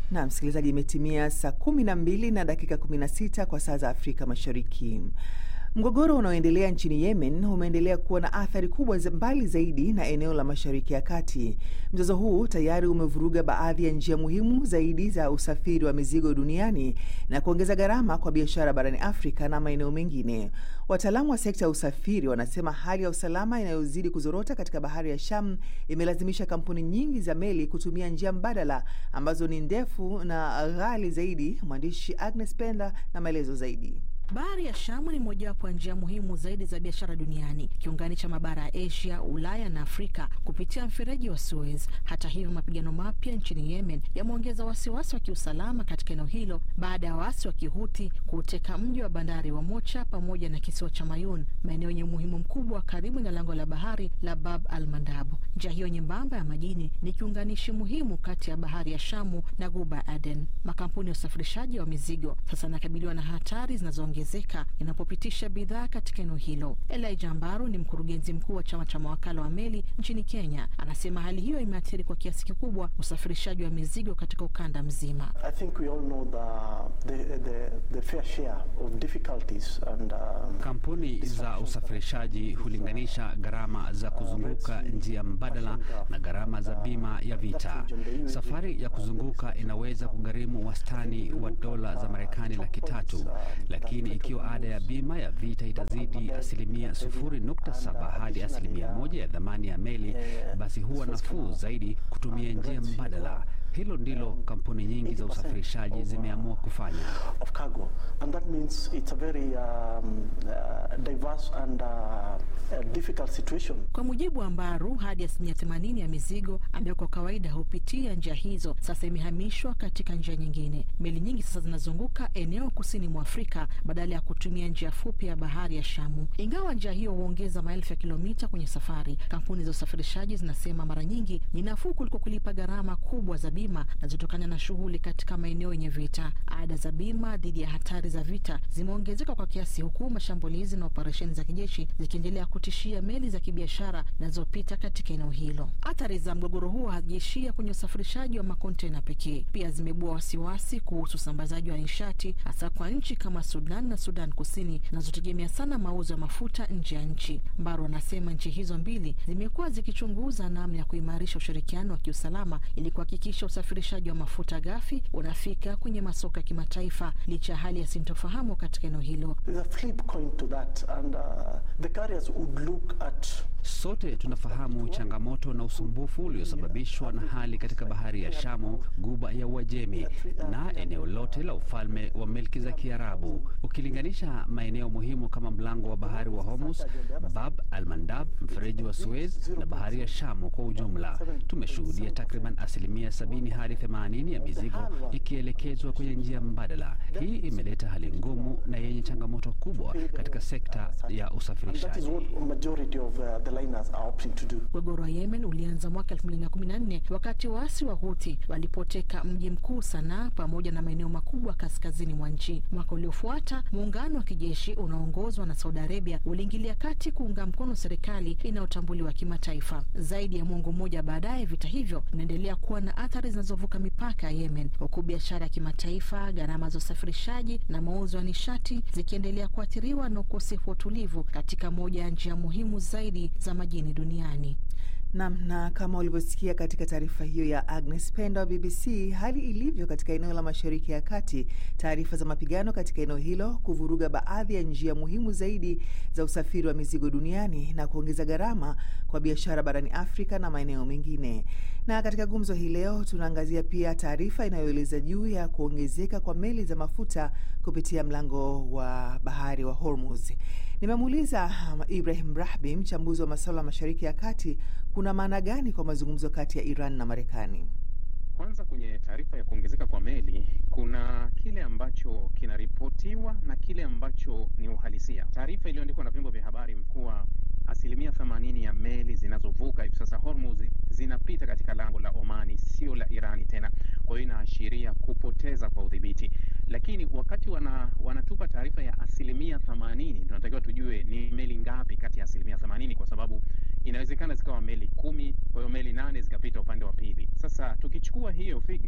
Na msikilizaji, imetimia saa kumi na mbili na dakika 16 kwa saa za Afrika Mashariki. Mgogoro unaoendelea nchini Yemen umeendelea kuwa na athari kubwa mbali zaidi na eneo la Mashariki ya Kati. Mzozo huu tayari umevuruga baadhi ya njia muhimu zaidi za usafiri wa mizigo duniani na kuongeza gharama kwa biashara barani Afrika na maeneo mengine. Wataalamu wa sekta ya usafiri wanasema hali ya usalama inayozidi kuzorota katika bahari ya Sham imelazimisha kampuni nyingi za meli kutumia njia mbadala ambazo ni ndefu na ghali zaidi. Mwandishi Agnes Penda na maelezo zaidi. Bahari ya Shamu ni mojawapo ya njia muhimu zaidi za biashara duniani, kiunganisha mabara ya Asia, Ulaya na Afrika kupitia mfereji wa Suez. Hata hivyo, mapigano mapya nchini Yemen yameongeza wasiwasi wa kiusalama katika eneo hilo baada ya waasi wa Kihuthi kuuteka mji wa bandari wa Mocha pamoja na kisiwa cha Mayun, maeneo yenye umuhimu mkubwa karibu na lango la bahari la Bab al Mandab. Njia hiyo nyembamba ya majini ni kiunganishi muhimu kati ya bahari ya Shamu na Guba Aden. Makampuni ya usafirishaji wa mizigo sasa yanakabiliwa na hatari zinazo ongezeka inapopitisha bidhaa katika eneo hilo. Elijah Mbaru ni mkurugenzi mkuu wa chama cha mawakala wa meli nchini Kenya. Anasema hali hiyo imeathiri kwa kiasi kikubwa usafirishaji wa mizigo katika ukanda mzima. And, uh, kampuni za usafirishaji hulinganisha gharama za kuzunguka njia mbadala na gharama za bima ya vita. Safari ya kuzunguka inaweza kugharimu wastani wa dola za Marekani laki tatu, lakini ikiwa ada ya bima ya vita itazidi asilimia sufuri nukta saba hadi asilimia moja ya dhamani ya meli, basi huwa nafuu zaidi kutumia njia mbadala. Hilo ndilo kampuni nyingi za usafirishaji zimeamua kufanya. Kwa mujibu wa Mbaru, hadi asilimia themanini ya mizigo ambayo kwa kawaida hupitia njia hizo sasa imehamishwa katika njia nyingine. Meli nyingi sasa zinazunguka eneo kusini mwa Afrika badala ya kutumia njia fupi ya bahari ya Shamu. Ingawa njia hiyo huongeza maelfu ya kilomita kwenye safari, kampuni za usafirishaji zinasema mara nyingi ni nafuu kuliko kulipa gharama kubwa za bima zinazotokana na shughuli katika maeneo yenye vita. Ada za bima dhidi ya hatari za vita zimeongezeka kwa kiasi, huku mashambulizi na operesheni za kijeshi zikiendelea kutishia meli za kibiashara zinazopita katika eneo hilo. Athari za mgogoro huo hazijaishia kwenye usafirishaji wa makontena pekee, pia zimebua wasiwasi kuhusu usambazaji wa nishati, hasa kwa nchi kama Sudan na Sudan Kusini zinazotegemea sana mauzo ya mafuta nje ya nchi. Mbaru anasema nchi hizo mbili zimekuwa zikichunguza namna ya kuimarisha ushirikiano wa kiusalama ili kuhakikisha usafirishaji wa mafuta ghafi unafika kwenye masoko ya kimataifa licha ya hali ya sintofahamu katika eneo hilo. Sote tunafahamu changamoto na usumbufu uliosababishwa na hali katika bahari ya Shamu, guba ya Uajemi na eneo lote la ufalme wa milki za Kiarabu. Ukilinganisha maeneo muhimu kama mlango wa bahari wa Hormuz, Bab al-Mandab, mfereji wa Suez na bahari ya Shamu kwa ujumla, tumeshuhudia takriban asilimia sabini hadi themanini ya mizigo ikielekezwa kwenye njia mbadala. Hii imeleta hali ngumu na yenye changamoto kubwa katika sekta ya usafirishaji. Mgogoro wa Yemen ulianza mwaka 2014 wakati waasi wa Houthi walipoteka mji mkuu Sanaa pamoja na maeneo makubwa kaskazini mwa nchi. Mwaka uliofuata muungano wa kijeshi unaoongozwa na Saudi Arabia uliingilia kati kuunga mkono serikali inayotambuliwa kimataifa. Zaidi ya mwongo mmoja baadaye, vita hivyo vinaendelea kuwa na athari zinazovuka mipaka ya Yemen, huku biashara ya kimataifa, gharama za usafirishaji na mauzo ya nishati zikiendelea kuathiriwa na ukosefu wa utulivu katika moja ya njia muhimu zaidi za majini duniani. Nam, na kama ulivyosikia katika taarifa hiyo ya Agnes Penda wa BBC, hali ilivyo katika eneo la Mashariki ya Kati, taarifa za mapigano katika eneo hilo kuvuruga baadhi ya njia muhimu zaidi za usafiri wa mizigo duniani na kuongeza gharama kwa biashara barani Afrika na maeneo mengine. Na katika gumzo hii leo tunaangazia pia taarifa inayoeleza juu ya kuongezeka kwa meli za mafuta kupitia mlango wa bahari wa Hormuz. Nimemuuliza Ibrahim Rahbi, mchambuzi wa masuala ya Mashariki ya Kati, kuna maana gani kwa mazungumzo kati ya Iran na Marekani? Kwanza, kwenye taarifa ya kuongezeka kwa meli kuna kile ambacho kinaripotiwa na kile ambacho ni uhalisia. Taarifa iliyoandikwa na vyombo vya habari kuwa asilimia themanini ya meli zinazovuka hivi sasa Hormuz zinapita katika lango la Omani, sio la Irani tena. Kwa hiyo inaashiria kupoteza kwa udhibiti, lakini wakati wana, wanatupa taarifa ya asilimia themanini tunatakiwa tujue ni meli ngapi kati ya asilimia themanini kwa sababu inawezekana zikawa meli kumi, kwa hiyo meli nane zikapita upande wa pili. Sasa tukichukua hiyo figa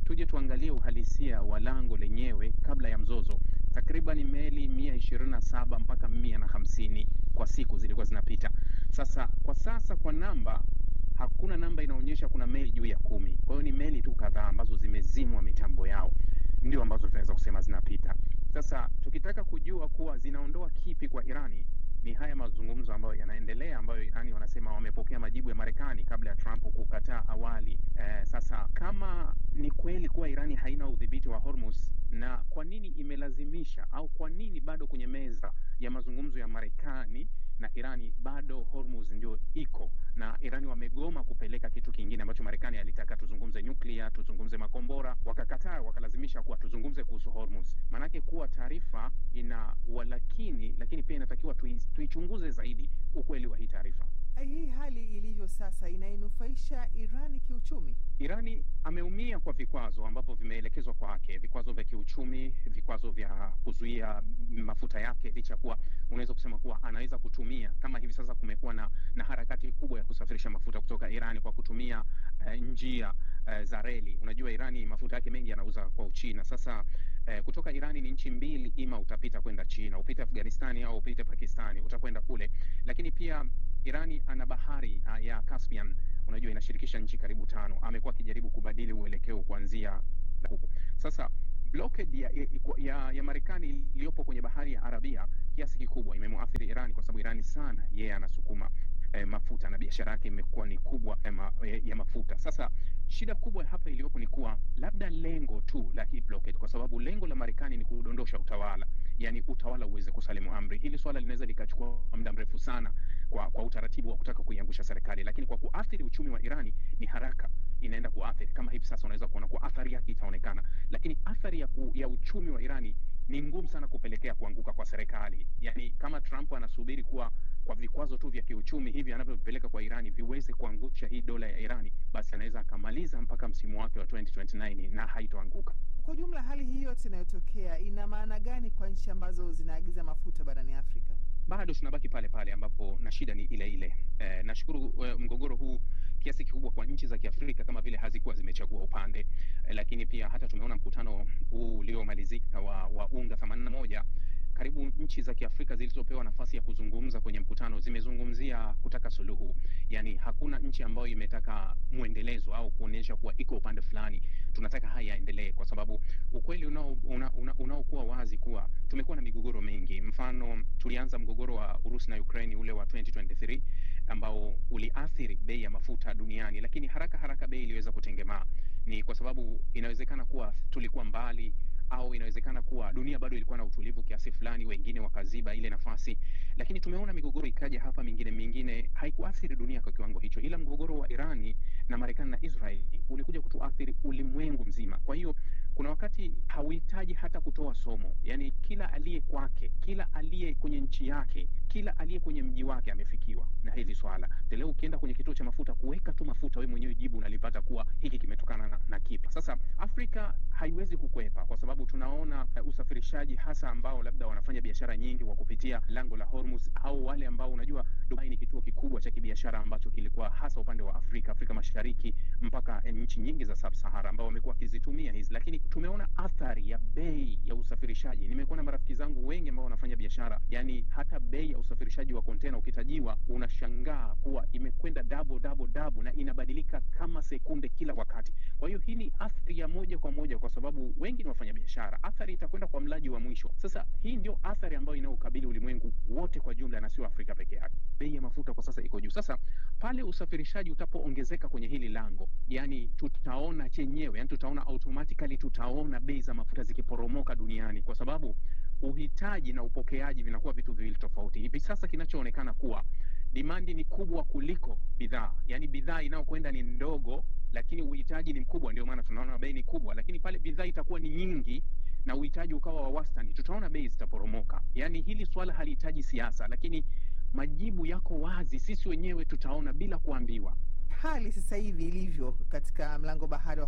tuje tuangalie uhalisia wa lango lenyewe kabla ya mzozo. Takriban meli mia ishirini na saba mpaka mia na hamsini kwa siku zilikuwa zinapita. Sasa kwa sasa kwa namba hakuna namba inaonyesha kuna meli juu ya kumi. Kwa hiyo ni meli tu kadhaa ambazo zimezimwa mitambo yao ndio ambazo tunaweza kusema zinapita. Sasa tukitaka kujua kuwa zinaondoa kipi kwa Irani, ni haya mazungumzo ambayo yanaendelea, ambayo Irani wanasema wamepokea majibu ya Marekani kabla ya Trump kukataa awali. Eh, sasa kama ni kweli kuwa Irani haina udhibiti wa Hormuz, na kwa nini imelazimisha au kwa nini bado kwenye meza ya mazungumzo ya Marekani na Irani bado Hormuz ndio iko na Irani wamegoma kupeleka kitu kingine ambacho Marekani alitaka tuzungumze nyuklia, tuzungumze makombora, wakakataa, wakalazimisha kuwa tuzungumze kuhusu Hormuz. Maanake kuwa taarifa ina walakini, lakini pia inatakiwa tui, tuichunguze zaidi ukweli wa hii taarifa. Hii hali ilivyo sasa inainufaisha Irani kiuchumi? Irani ameumia kwa vikwazo ambavyo vimeelekezwa kwake, vikwazo vya kiuchumi, vikwazo vya kuzuia mafuta yake, licha kuwa unaweza kusema kuwa anaweza kutumia kama hivi sasa kumekuwa na, na harakati kubwa ya kusafirisha mafuta kutoka Irani kwa kutumia uh, njia uh, za reli. Unajua Irani mafuta yake mengi yanauza kwa Uchina. Sasa uh, kutoka Irani ni nchi mbili, ima utapita kwenda China, upite Afghanistani au upite Pakistani, utakwenda kule, lakini pia Irani ana bahari uh, ya Caspian unajua inashirikisha nchi karibu tano. Amekuwa akijaribu kubadili uelekeo kuanzia huku. Sasa blockade ya, ya, ya Marekani iliyopo kwenye bahari ya Arabia kiasi kikubwa imemwathiri Irani kwa sababu Irani sana yeye yeah, anasukuma eh, mafuta na biashara yake imekuwa ni kubwa eh, ma, eh, ya mafuta. Sasa shida kubwa hapa iliyopo ni kuwa labda lengo tu la hii blockade, kwa sababu lengo la Marekani ni kudondosha utawala, yani utawala uweze kusalimu amri. Hili swala linaweza likachukua muda mrefu sana kwa, kwa utaratibu wa kutaka kuiangusha serikali, lakini kwa kuathiri uchumi wa Irani ni haraka inaenda kuathiri. Kama hivi sasa unaweza kuona kwa athari yake itaonekana, lakini athari ya, ku, ya uchumi wa Irani ni ngumu sana kupelekea kuanguka kwa serikali. Yani kama Trump anasubiri kuwa kwa vikwazo tu vya kiuchumi hivi anavyovipeleka kwa Irani viweze kuangusha hii dola ya Irani, basi anaweza akamaliza mpaka msimu wake wa 2029 na haitoanguka. Kwa ujumla, hali hii yote inayotokea ina maana gani kwa nchi ambazo zinaagiza mafuta barani Afrika? Bado tunabaki pale pale ambapo na shida ni ile ile. E, nashukuru e, mgogoro huu kiasi kikubwa kwa nchi za Kiafrika kama vile hazikuwa zimechagua upande e, lakini pia hata tumeona mkutano huu uliomalizika wa, wa UNGA 81 karibu nchi za Kiafrika zilizopewa nafasi ya kuzungumza kwenye mkutano zimezungumzia kutaka suluhu. Yani hakuna nchi ambayo imetaka mwendelezo au kuonyesha kuwa iko upande fulani, tunataka haya yaendelee, kwa sababu ukweli unaokuwa una, una, una wazi kuwa tumekuwa na migogoro mingi. Mfano, tulianza mgogoro wa Urusi na Ukraine ule wa 2023 ambao uliathiri bei ya mafuta duniani, lakini haraka haraka bei iliweza kutengemaa. Ni kwa sababu inawezekana kuwa tulikuwa mbali au inawezekana kuwa dunia bado ilikuwa na utulivu kiasi fulani, wengine wakaziba ile nafasi, lakini tumeona migogoro ikaja hapa mingine mingine, haikuathiri dunia kwa kiwango hicho, ila mgogoro wa Irani na Marekani na Israeli ulikuja kutuathiri ulimwengu mzima. Kwa hiyo kuna wakati hauhitaji hata kutoa somo, yani kila aliye kwake, kila aliye kwenye nchi yake, kila aliye kwenye mji wake amefikiwa na hili swala. Leo ukienda kwenye kituo cha mafuta kuweka tu mafuta, wewe mwenyewe jibu unalipata kuwa hiki kimetokana na, na kipa. Sasa Afrika haiwezi kukwepa, kwa sababu tunaona uh, usafirishaji hasa ambao labda wanafanya biashara nyingi kwa kupitia lango la Hormuz, au wale ambao unajua, Dubai ni kituo kikubwa cha kibiashara ambacho kilikuwa hasa upande wa Afrika, Afrika Mashariki mpaka nchi nyingi za Sub-Sahara ambao wamekuwa wakizitumia hizi, lakini tumeona athari ya bei ya usafirishaji. Nimekuwa na marafiki zangu wengi ambao wanafanya biashara, yani hata bei ya usafirishaji wa kontena ukitajiwa, unashangaa kuwa imekwenda double double double na inabadilika kama sekunde kila wakati. Kwa hiyo hii ni athari ya moja kwa moja, kwa sababu wengi ni wafanya biashara. Athari itakwenda kwa mlaji wa mwisho. Sasa hii ndio athari ambayo inaokabili ulimwengu wote kwa jumla, na sio Afrika peke yake. Bei ya mafuta kwa sasa iko juu. Sasa pale usafirishaji utapoongezeka kwenye hili lango, yani tutaona chenyewe, yani tutaona automatically, tutaona bei za mafuta zikiporomoka duniani, kwa sababu uhitaji na upokeaji vinakuwa vitu viwili tofauti. Hivi sasa kinachoonekana kuwa dimandi ni kubwa kuliko bidhaa, yani bidhaa inayokwenda ni ndogo, lakini uhitaji ni mkubwa, ndio maana tunaona bei ni kubwa. Lakini pale bidhaa itakuwa ni nyingi na uhitaji ukawa wa wastani, tutaona bei zitaporomoka. Yani hili swala halihitaji siasa, lakini majibu yako wazi, sisi wenyewe tutaona bila kuambiwa. Hali sasa hivi ilivyo katika mlango bahari wa Hormuz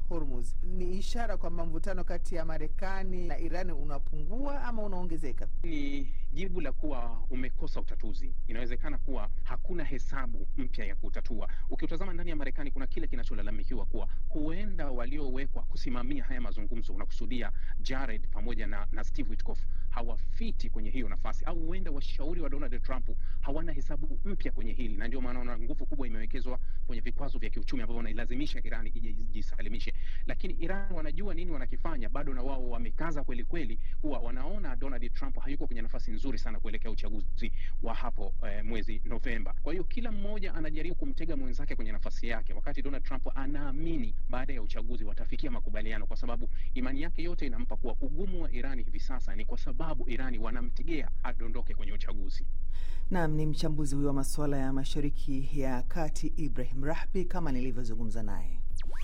Hormuz ni ishara kwamba mvutano kati ya Marekani na Iran unapungua ama unaongezeka? Ni jibu la kuwa umekosa utatuzi. Inawezekana kuwa hakuna hesabu mpya ya kutatua. Ukiutazama ndani ya Marekani, kuna kile kinacholalamikiwa kuwa huenda waliowekwa kusimamia haya mazungumzo, unakusudia Jared pamoja na, na Steve Witkoff hawafiti kwenye hiyo nafasi, au huenda washauri wa Donald Trump hawana hesabu mpya kwenye hili, na ndio maana una nguvu kubwa imewekezwa kwenye vikwazo vya kiuchumi ambavyo wanailazimisha Iran ije jisalimishe. Lakini Iran wanajua nini wanakifanya, bado na wao wamekaza kweli kweli, huwa wanaona Donald Trump hayuko kwenye nafasi nzuri sana kuelekea uchaguzi wa hapo eh, mwezi Novemba. Kwa hiyo kila mmoja anajaribu kumtega mwenzake kwenye nafasi yake, wakati Donald Trump anaamini baada ya uchaguzi watafikia makubaliano, kwa sababu imani yake yote inampa kuwa ugumu wa Irani hivi sasa ni kwa sababu Irani wanamtegea adondoke kwenye uchaguzi. Naam, ni mchambuzi huyo wa masuala ya Mashariki ya Kati Ibrahim Rahbi kama nilivyozungumza naye.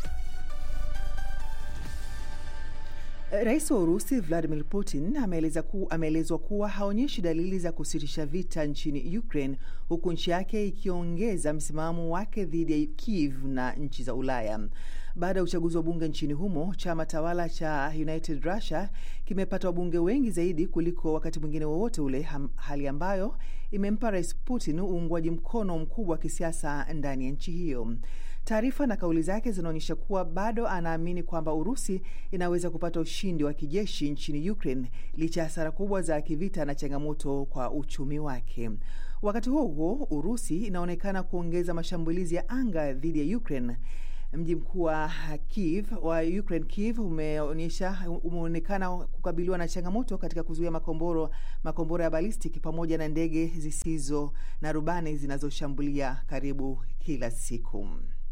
Rais wa Urusi Vladimir Putin ameeleza ku, ameelezwa kuwa haonyeshi dalili za kusitisha vita nchini Ukraine, huku nchi yake ikiongeza msimamo wake dhidi ya Kiev na nchi za Ulaya. Baada ya uchaguzi wa bunge nchini humo, chama tawala cha United Russia kimepata wabunge wengi zaidi kuliko wakati mwingine wowote ule, hali ambayo imempa Rais Putin uungwaji mkono mkubwa wa kisiasa ndani ya nchi hiyo. Taarifa na kauli zake zinaonyesha kuwa bado anaamini kwamba Urusi inaweza kupata ushindi wa kijeshi nchini Ukraine licha ya hasara kubwa za kivita na changamoto kwa uchumi wake. Wakati huo huo, Urusi inaonekana kuongeza mashambulizi ya anga dhidi ya Ukraine. Mji mkuu wa Kiev wa Ukraine, Kiev, umeonyesha umeonekana kukabiliwa na changamoto katika kuzuia makomboro makombora ya balistiki pamoja na ndege zisizo na rubani zinazoshambulia karibu kila siku.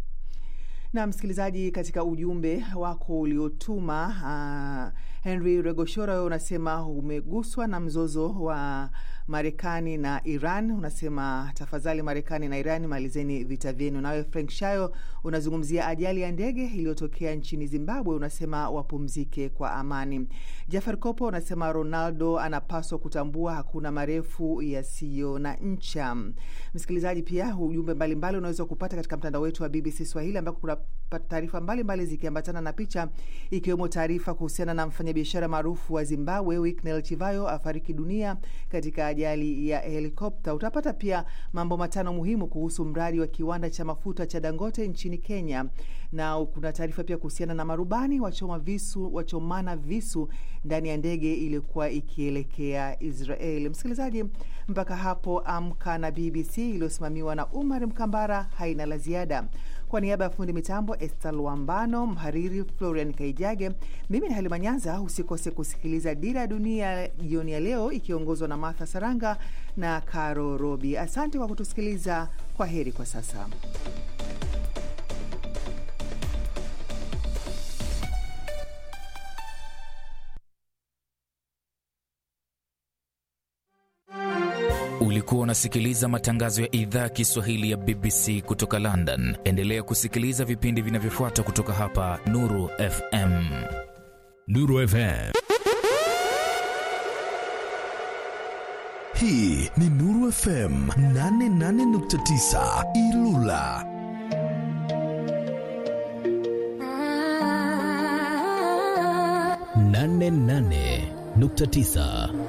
Na msikilizaji, katika ujumbe wako uliotuma uh, Henry Regoshora unasema umeguswa na mzozo wa Marekani na Iran. Unasema tafadhali, Marekani na Iran malizeni vita vyenu. Nawe Frank Shayo unazungumzia ajali ya ndege iliyotokea nchini Zimbabwe, unasema wapumzike kwa amani. Jafar Kopo unasema Ronaldo anapaswa kutambua hakuna marefu yasiyo na ncha. Msikilizaji, pia ujumbe mbalimbali unaweza kupata katika mtandao wetu wa BBC Swahili ambako kuna taarifa mbalimbali zikiambatana na picha ikiwemo taarifa kuhusiana na mfanyabiashara maarufu wa Zimbabwe Winnie Chivayo afariki dunia katika ajali ya helikopta. Utapata pia mambo matano muhimu kuhusu mradi wa kiwanda cha mafuta cha Dangote nchini Kenya, na kuna taarifa pia kuhusiana na marubani wachoma visu, wachomana visu ndani ya ndege iliyokuwa ikielekea Israel. Msikilizaji, mpaka hapo Amka na BBC iliyosimamiwa na Umar Mkambara haina la ziada. Kwa niaba ya fundi mitambo Estal Wambano, mhariri Florian Kaijage, mimi ni Halima Nyanza. Usikose kusikiliza Dira ya Dunia jioni ya leo ikiongozwa na Martha Saranga na Caro Robi. Asante kwa kutusikiliza. Kwa heri kwa sasa. Ulikuwa unasikiliza matangazo ya idhaa ya Kiswahili ya BBC kutoka London. Endelea kusikiliza vipindi vinavyofuata kutoka hapa Nuru FM. Nuru FM. Hii ni Nuru FM 88.9 Ilula. nane nane nukta tisa